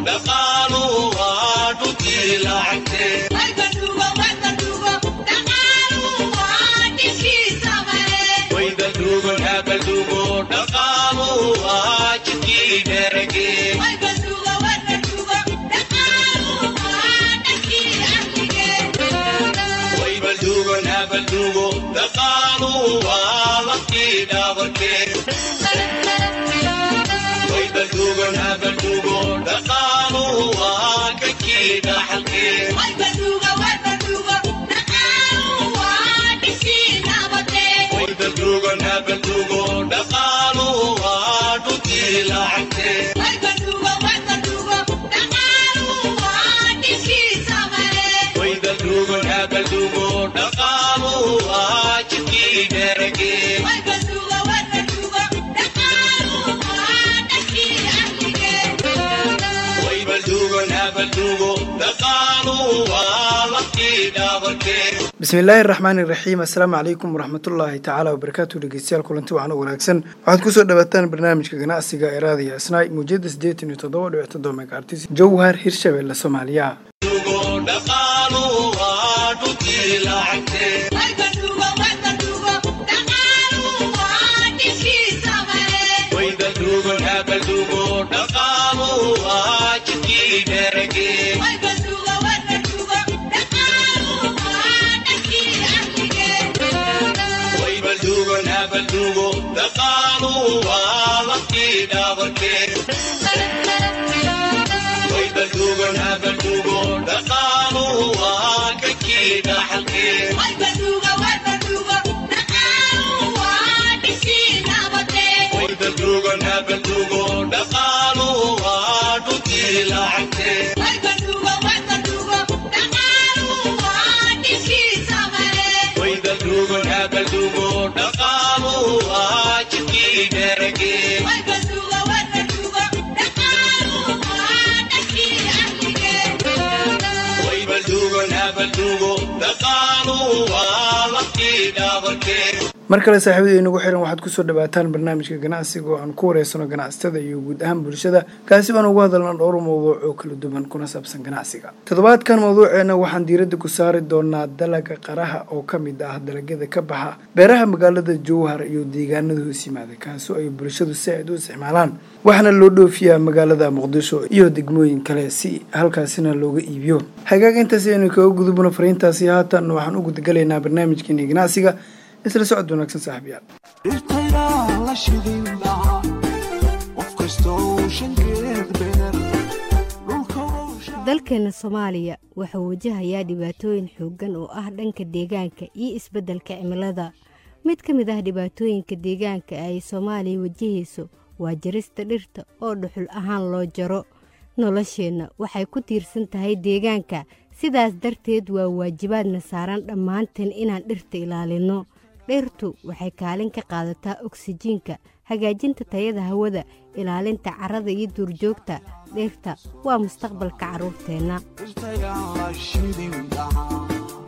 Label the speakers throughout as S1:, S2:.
S1: bismillaahi raxmaani raxiim assalaamu calaykum waraxmatullaahi tacaala wabarakaatu dhegeystayaal kulanti waxaan u wanaagsan waxaad kusoo dhawaataan barnaamijka ganacsiga ee raadiya asnaay muujada siddeetan iyo toddoba dhibic toddoba megaartis jowhar hirshabelle soomaaliya mar kale saaxiibada inagu xiran waxaad kusoo dhawaataan barnaamijka ganacsiga oo aan ku wareysano ganacsatada iyo guud ahaan bulshada kaasi oan ugu hadalna dhowr mawduuc oo kala duwan kuna saabsan ganacsiga toddobaadkan mawduuceena waxaan diiradda ku saari doonaa dalaga qaraha oo ka mid ah dalagyada ka baxa beeraha magaalada jowhar iyo deegaanada hoos yimaada kaasi ay bulshadu si aad u isticmaalaan waxaana loo dhoofiyaa magaalada muqdisho iyo degmooyin kale si halkaasina looga iibiyo hagaag intaas aynu kaga gudubno fariintaasi haatan waxaan u gudagalaynaa barnaamijkeeni ganacsiga isla socod wanaagsan saaxiibyaal
S2: dhirtayaa la shidin lahaa qof kastoo shankeed beer
S3: dalkeena soomaaliya wuxuu wajahayaa dhibaatooyin xooggan oo ah dhanka deegaanka iyo isbeddelka cimilada mid ka mid ah dhibaatooyinka deegaanka ay soomaaliya wajahayso waa jarista dhirta oo dhuxul ahaan loo jaro nolosheenna waxay ku tiirsan tahay deegaanka sidaas darteed waa waajibaadna saaran dhammaanteen inaan dhirta ilaalinno dhirtu waxay kaalin ka qaadataa oksijiinka hagaajinta tayada hawada ilaalinta carrada iyo duurjoogta dhirta waa mustaqbalka carruurteenna
S2: dhirtayaa la shidin lahaa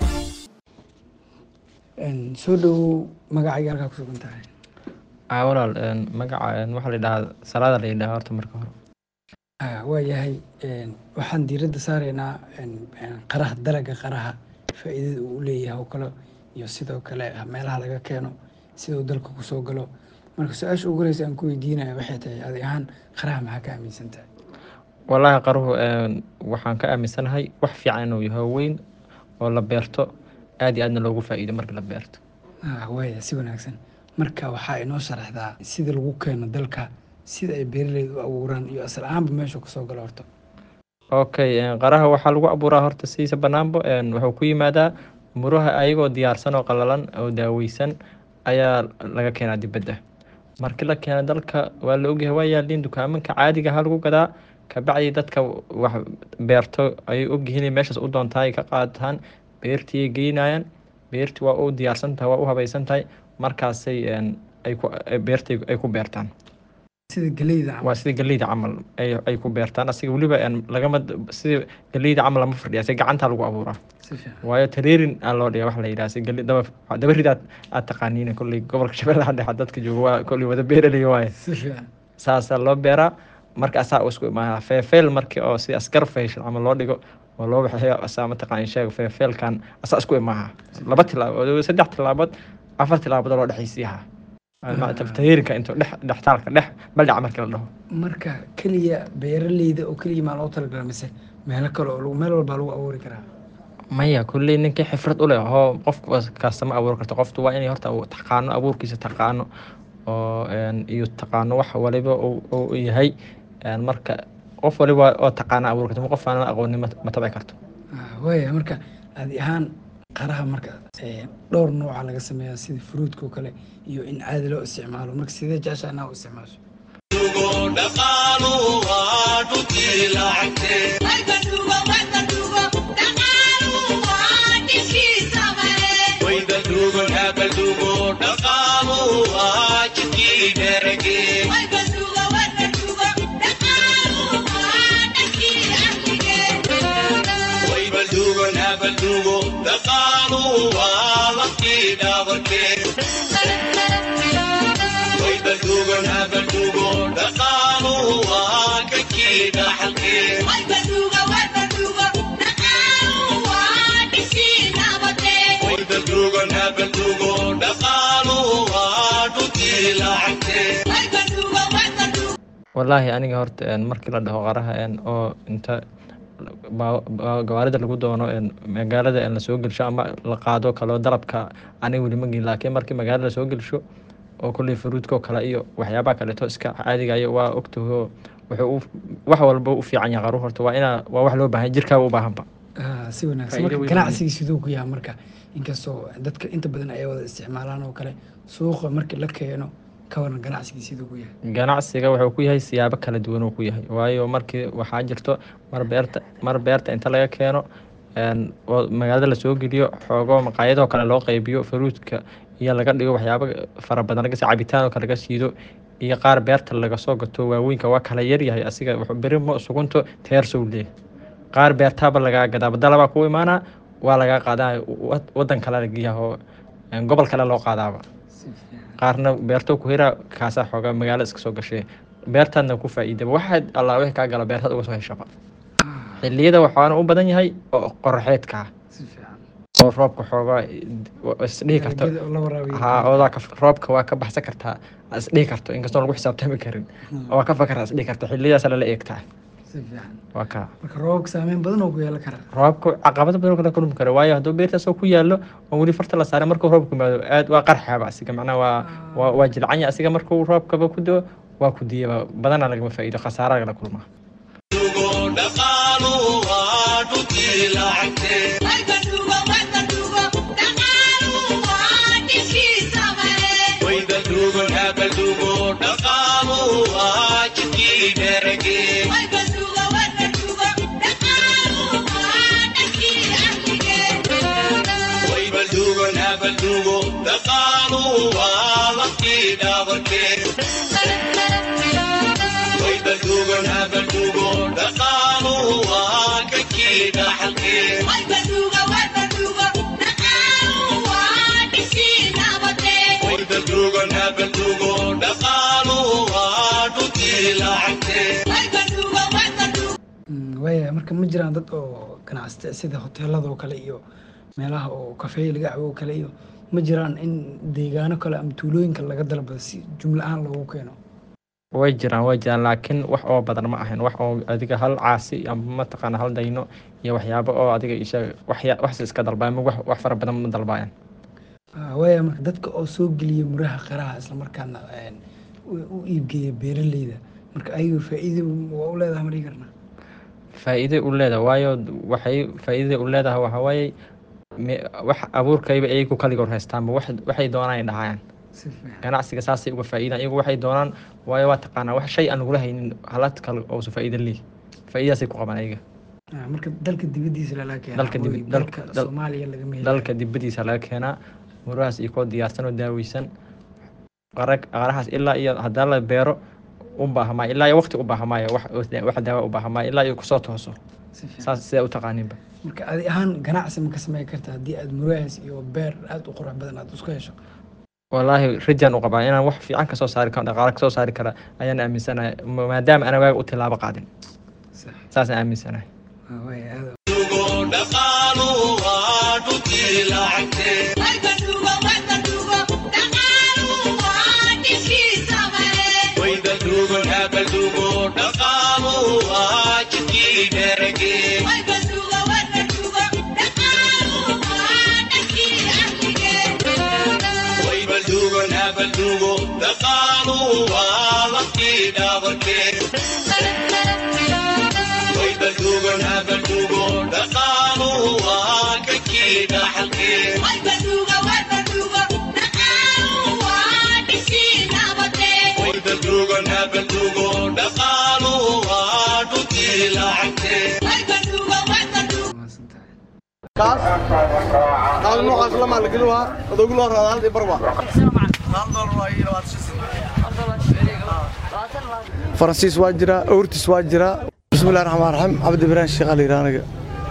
S1: soo dhowow magacayga halkaa kusugan tahay
S4: a walaal magaca waxaa la yidhahaa salaada la yidhaha horta marka hore
S1: waayahay waxaan diiradda saaraynaa qaraha dalaga qaraha faa'iidada uu leeyahay oo kale iyo sidoo kale meelaha laga keeno sida uu dalka kusoo galo marka su-aasha ugu horeysa aan ku weydiinaya waxay tahay adi ahaan qaraha maxaa ka aaminsan tahay
S4: wallaahi qaruhu waxaan ka aaminsanahay wax fiican inuu yahay weyn oo la beerto aad iyo aadna loogu faa'iido marka la beerto
S1: waaya si wanaagsan marka waxaa inoo sharaxdaa sida lagu keeno dalka sida ay beeraleyda u abuuraan iyo asal ahaanba meesha kasoo galo horta
S4: okay qaraha waxaa lagu abuuraa horta sidiisa banaanbo wuxuu ku yimaadaa muraha ayagoo diyaarsan oo qalalan oo daaweysan ayaa laga keenaa dibadda markii la keena dalka waa la ogyahay waa yaaliin dukaamanka caadiga ha lagu gadaa kabacdi dadka wax beerto ayay ogyihiin meeshaas u doontaa ay ka qaadataan beertii ay geynayaan beertii waa u diyaarsan tahay waa u habaysan tahay markaasay ay ku beertay ay ku beertaan
S1: sida geleyda
S4: waa sida geleyda camal ay ay ku beertaan asiga weliba lagama sida geleyda camal lama fadhiya si gacantaa lagu abuuraa
S1: si fiican
S4: waayo tareerin aa loo dhiga waxa la yidhaha si geli daba daba rid aad aad taqaaniin kolley gobolka shabeellaha dhexe dadka jooga waa kolley wada beeraley waaye
S1: si fiican
S4: saasaa loo beeraa marka asaa isku imaanaa feefeel markii oo si askar fayshan ama loo dhigo oo loo waxeeyo asaa mataqaan sheeg feefeelkan asaa isku imaaha laba tilaabo saddex tilaabood afar tilaabood oo loo dhexaysiiyaha taftahiirka intuu dhex dhextaalka dhex baldhac markii la dhaho
S1: marka keliya beeraleyda oo keliya maa loo talagala mise meelo kale oo lagu- meel walbaa lagu abuuri karaa
S4: maya kulley ninkii xifrad u leh oo qof kasta ma abuuri karto qoftu waa inay horta uu taqaano abuurkiisa taqaano oo een, iyo taqaano wax waliba uu uu yahay een, marka qof waliba oo taqaana abuuri karto qof aan aqoonin ma- ma tabci karto
S1: Ah, waaya marka adi ahaan qaraha marka eh, dhowr nooca laga sameeyaa sida fruudka oo kale iyo in caadi loo isticmaalo marka sidee jeceshaa inaa u isticmaasho
S4: wallaahi aniga horta een, markii la dhaho qaraha een, oo inta baa- baa- gawaarida lagu doono een, magaalada een lasoo gelsho ama la qaado kaloo dalabka aniga weli ma gelin laakiin markii magaalada lasoo gelsho oo kulley fruudka oo kale iyo waxyaabaha kaleeto iska caadiga iyo waa ogtaho wuxuu u- wax walba u fiican yahay qaruhu horta waa inaa waa wax loo baahan jirkaaba u baahanba
S1: Ah, si wanaagsan
S4: Faa'iido
S1: marka
S4: weyn
S1: ganacsigii siduu ku yahay marka inkastoo dadka inta badan ay wada isticmaalaan oo kale suuqa markii la keeno ka waran ganacsigii siduu ku yahay
S4: ganacsiga wuxuu ku yahay siyaabo kala duwan uu ku yahay waayo markii waxaa jirto mar beerta mar beerta inta laga keeno een, oo magaalada lasoo geliyo xoogo maqaayadoo kale loo qaybiyo fruudka iyo laga dhigo waxyaabo fara badan laga cabitaan oo kale laga siido iyo qaar beerta laga soo gato waaweynka waa kala yaryahay asiga wuxuu beri ma sugunto teersow leeh qaar beertaaba lagaa gadaa badalabaa ku imaanaa waa lagaa qaadaa wad- wadan kale lageeyaho gobol kale loo qaadaaba qaarna beerto ku hiraa kaasaa xoogaa magaalo iska soo gashay beertaadna ku faa'iidaba waxaad allaa wixii kaa gala beertaad uga soo heshaba xilliyada waxaana u badan yahay oo qoraxeedka ah
S1: si fiican
S4: oo roobka xoogaa isdhihi karto
S1: Dalagyada oo la waraabiyo
S4: haa oodaa ka- roobka waa ka baxsan kartaa isdhihi karto inkastoo lagu xisaabtami karin waa ka fakara isdhihi karta xilliyadaas lala eegtaa
S1: si fiican
S4: waa kaa
S1: marka roobabka saameyn badan oo ku yeelan karaa
S4: roobka caqabado badan oo kala kulmi karo waayo hadduu beertaasoo ku yaallo oo weli farta la saaray markuu roobku yimaado aad waa qarxaaba asiga macnaha waa waa waa jilcanya asiga markuu roobkaba ku doo waa ku diyaba badana lagama faa'iido khasaara lagala kulmaa
S1: Mm, waaya marka ma jiraan dad oo ganacsata sida hoteelada oo kale iyo meelaha oo kafeey laga cabo oo kale iyo ma jiraan in deegaano kale ama tuulooyinka laga dalbado si jumla ahaan loogu keeno
S4: way jiraan way jiraan laakiin wax oo badan ma ahayn wax oo adiga hal caasi ama mataqaana hal dayno iyo waxyaabo oo adiga isha waxya waxsi iska dalbaayan ma wax wax fara badan ma dalbaayaan
S1: Ah, waaya marka dadka oo soo geliya muraha qaraha islamarkaana een, u u iibgeeya beeraleyda marka ayaga faa'iido waa u leedahay ma dhihi karnaa
S4: faa'iido u leedahay waayo waxay faa'iidada u leedahay waxa waaye me- wax abuurkayba iyagu kaligood haystaanba wax waxay doonaan ay dhahayaan
S1: si fiican
S4: ganacsiga saasay uga faa'iidaan iyagu waxay doonaan waayo waa taqaanaa wax shay aan lagula haynin halad kale oosu faa'iido leeyahy faa'iidadaasay ku qabaan ayaga
S1: Ah, marka dalka dibadiisa lala keenaa
S4: Dalka dibi-
S1: mooye
S4: dalka-
S1: dalka
S4: dal-
S1: soomaaliya lagama heli
S4: dalka dibadiisa laga keenaa murahaas iyo koo diyaarsan oo daaweysan qara qarahaas ilaa iyo haddii la beero u baahmaa ilaa iyo waqti u baahmaayo wax wax daawa u baahmaayo ilaa iyo kusoo tooso
S1: si fiican
S4: saas sidaa u taqaaniinba
S1: marka adi ahaan ganacsi ma ka sameyn karta haddii aad murahaas iyo beer aada u qurux badan aad isku hesho
S4: wallaahi rajaan u qabaa inaan wax fiican kasoo saari karo dhaqaale kasoo saari kara ayaan aaminsanahay ma- maadaama ana waaga u tilaabo qaadin saasaan aaminsanahay
S5: qaal noocaas la maalgelinaa adogu loo raada hal barba faransiis waa jiraa ortis waa jiraa bismillahi raxmaan raxiim cabdi ibraahim sheekh ali iraaniga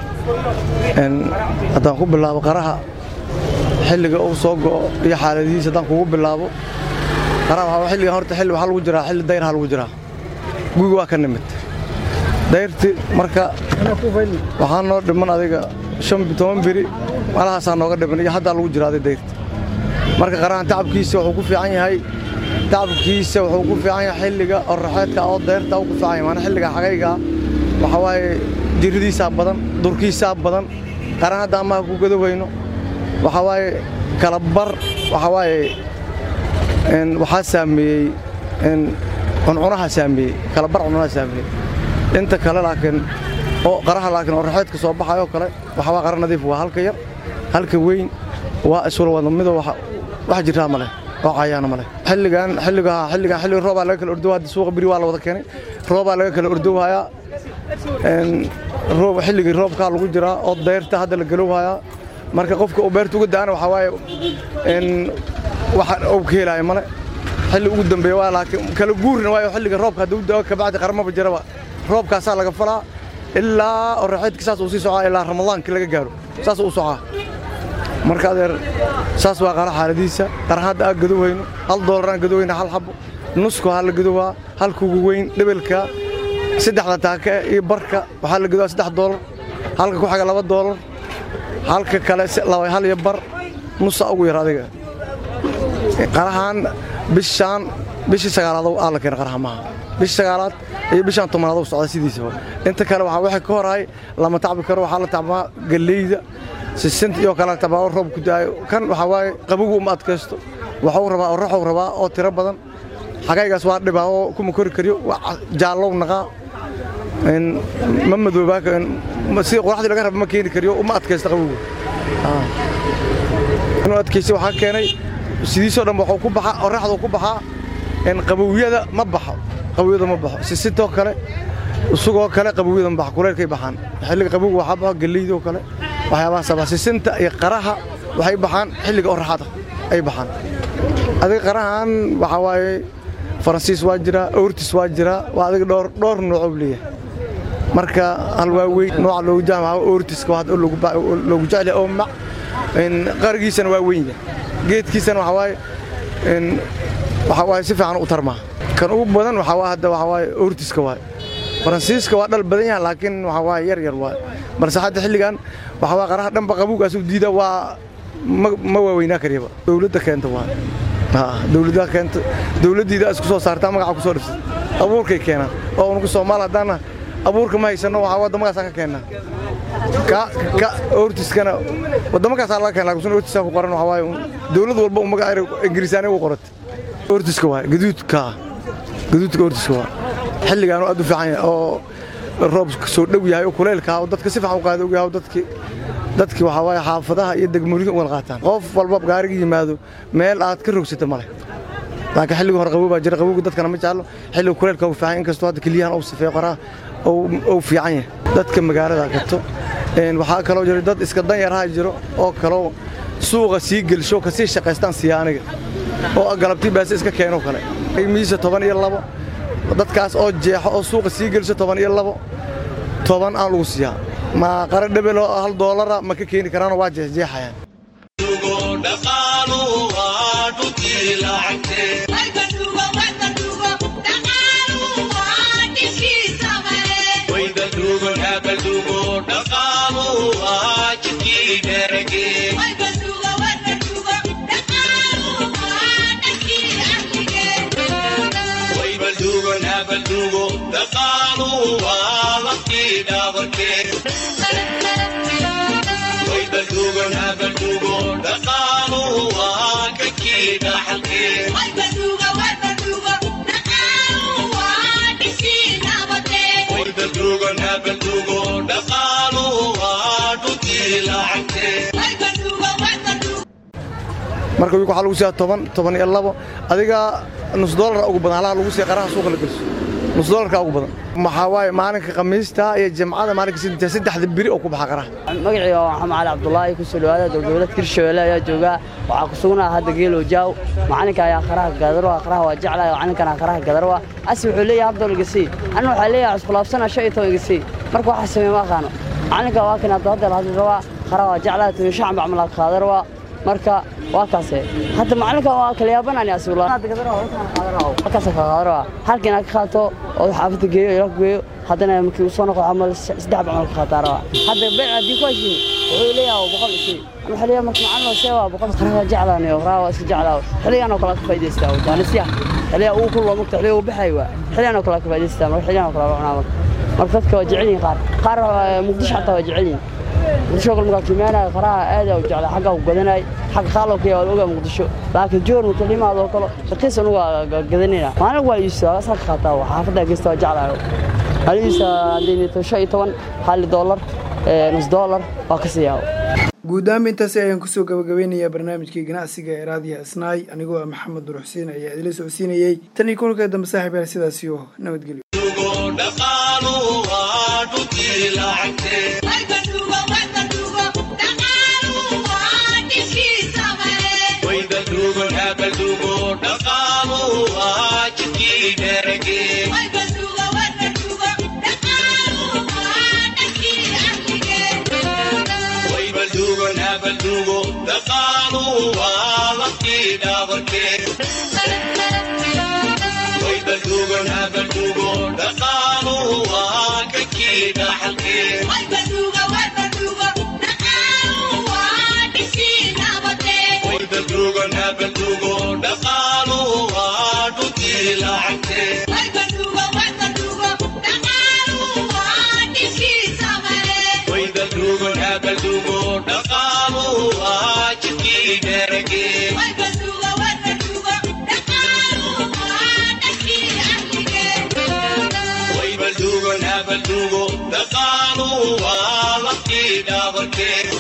S5: haddaan ku bilaabo qaraha xilliga uu soo go'o iyo xaaladihiisa haddaan kugu bilaabo qaraha waxaa xilligan horta xilli waxaa lagu jiraa xilli dayrha lagu jiraa gugi waa ka nimid dayrti marka waxaa noo dhiman adiga shan toban beri malahaasaa nooga dhiman iyo haddaa lagu jiraaday dayrti marka qarahan tacabkiisa wuxuu ku fiican yahay tacabkiisa wuxuu ku fiican yahay xilliga oraxeedka oo dayrta uu ku fiican yahay maana xilliga xagayga waxaa waaye jirridiisaa badan durkiisaa badan qaran hadda amaha ku gadowayno waxaa waaye kala bar waxaa waaye waxaa saameeyey cuncunaha saameeyey kala bar cuncunaha saameeyey inta kale laakiin oo qaraha laakiin oo raxeedka soo baxayo kale waxa waa qara nadiif waa halka yar halka weyn waa isula wada mido wax jirtaa ma leh oo cayaana ma leh xilligan xilliga xilligan xilliga roobaa laga kala ordowaa suuqa biri waa la wada keenay roobaa laga kala ordowhayaa roob xilligii roobkaa lagu jiraa oo dayrta hadda la galowhayaa marka qofka uu beerta uga da'ana waxaa waaye waxa uu ka helaayo male xilli ugu dambeeya waa laakiin kala guurina waayo xilliga roobka hadduu da'o kabacdi qaramaba jiraba roobkaasaa laga falaa ilaa oraxeedka saas uu sii socaa ilaa ramadaankii laga gaaro saas uu socaa marka adeer saas waa qara xaaladiisa qara hadda aan gadowhayno hal doolaraan gadowhayna hal xabo nusku ha la gadowaa halkugu weyn dhebelka saddexda taaka iyo barka waxaa la gadowaa saddex doolar halka ku xaga laba doolar halka kale hal iyo bar nusa ugu yar adiga qarahaan bishaan bishii sagaalaad aa la keena qaraha maaha bishii sagaalaad iyo bishaan tobanaad u socda sidiisaba inta kale waxaa wixii ka horaay lama tacbi karo waxaa la tacbaa galleyda sisinta iyo kale tabaa roob ku daayo kan waxaa waaye qabogu uma adkaysto waxuu rabaa oraxuu rabaa oo tiro badan xagaygaas waa dhibaa oo kuma kori kariyo jaallow naqaa ma madoobaa sida qoraxdii laga raba ma keeni kariyo uma adkaysto qabogu inuu adkaysta waxaa keenay sidiisoo dhan waxuu ku baxaa oraxduu ku baxaa qabowyada ma baxo qabowyada ma baxo sisintoo kale isagoo kale qabowyada ma baxo kuleelkay baxaan xilliga qabowga waxaa baxo galleydoo kale waxyaabahaas baa sisinta iyo qaraha waxay baxaan xilliga oraxada ay baxaan adiga qarahan waxaa waaye faransiis waa jiraa ortis waa jiraa waa adiga dhowr dhowr noocoo leeyahay marka hal waa weyn nooca loogu jaamaca ortiska waa loogu jecel oo mac qarigiisana waa weyn yahay geedkiisana waxaa waaye waxaa waaye si fiican u tarmaa kan ugu badan waxaa waa hadda waxaa waaye ortiska waaye faransiiska waa dhal badan yahay laakiin waxaa waaye yar yar waaye balse hadda xilligan waxaa waa qaraha dhanba qabuugaas u diida waa ma waaweynaa kariyaba dowladda keenta waaye dowladda keenta dowladdiida isku soo saartaa magaca ku soo dhifsad abuurkay keenaan oo unugu soomaal haddaana abuurka ma haysanno waxaa waddamadaasaan ka keennaa ka ortiskana waddamakaasa laga keena lakin ortiska ku qoran waxaa waaye dowlad walba magaca ingiriisaani u qoratay ortiska waaye gaduudka gaduudka ortiska waa xilligaan aad u fiican yahay oo roob soo dhow yahay oo kuleylka oo dadka si fiican u qaada og yahay oo dadki dadki waxaa waaye xaafadaha iyo degmooyinka u wada qaataan qof walba gaariga yimaado meel aad ka rogsata male laakiin xilliga hore qabow baa jira qabowga dadkana ma jeclo xilliga kuleylka uu fiican inkastoo hadda keliyahan uu sifeeyo qoraa uu fiican yahay dadka magaalada gato waxaa kaloo jira dad iska danyaraha jiro oo kaloo suuqa sii gelsho kasii shaqaystaan siya aniga oo galabtii baase iska keeno kale miisa toban iyo labo dadkaas oo jeexo oo suuqa sii gelsho toban iyo labo toban aan lagu siiyaa ma qara dhebeloo hal doolara ma ka keeni karaanoo waa jeexjeexayaan marka wiilka waxaa lagu siiyaa toban toban iyo labo adiga nus doolara ugu badan halaha lagu siiya qaraha suuqa la geliso nus doolarka ugu badan maxaa waaye maalinka khamiista iyo jimcada maalinka sinta saddexda biri oo ku baxa qaraha
S6: magacayga waa maxamed cali cabdulaahi ku soo dhawaada dowladgoboleed hirshabelle ayaa joogaa waxaa ku sugnaa hadda geelow jaaw macalinka ayaa qaraha gadarwa qaraha waa jeclaya macalinkana qaraha gadarwa asi wuxuu leeyahay hal dool igasii anna waxaa leeyahay cusbulaabsana shan iyo toban igasii marka waxaa sameeye ma aqaano macalinka waa kan hadda hadda hadli rabaa qaraha waa jeclaya toban shan bacmalaa qaadarwa marka waa kaase hadda macalinka waa kala yaabanani asiwlakaasa ka qaadarwa halkiina ka qaato oo xaafadda geeyo ila geeyo haddana markii uu soo noqo camal saddex bacmal ka qaataarawa hadda beec haddii ku heshiin wuxuu leeyahay boqol isii waxaa leeyahay marka macalin see waa boqol qaraha waa jeclaanayo qaraha waa iska jeclaa xilligan oo kale ka faa'idaystaa jaanisya xilliga uu ku loo mugta xilliga uu baxay waa xilligan oo kale ka faa'idaystaa marka xilligan oo kale waa cunaa marka marka dadka waa jecel yihiin qaar qaar muqdisho xataa waa jecel yihiin muqdisho kale markaa kiimaanaya qaraha aad u jeclaa xagga u gadanay xagga qaalowka waa ogaa muqdisho laakiin joor marka limaado kale raqiis anugu gadanayna maalin waa iibsaa asaa ka qaataa xaafadda geysta waa jeclaayo haliisa haddii shan iyo toban hal doolar nus doolar waa ka siiyaa
S1: guud ahaanba intaasi ayaan kusoo gabagabeynayaa barnaamijkii ganacsiga ee raadiya isnaay anigoo ah maxamed nur xuseen ayaa idila socodsiinayey tan iyo kulanka dambe saaxiib yaal sidaasiyo nabadgelyo
S2: Dhaqaaluhu waa laftii dhabarkee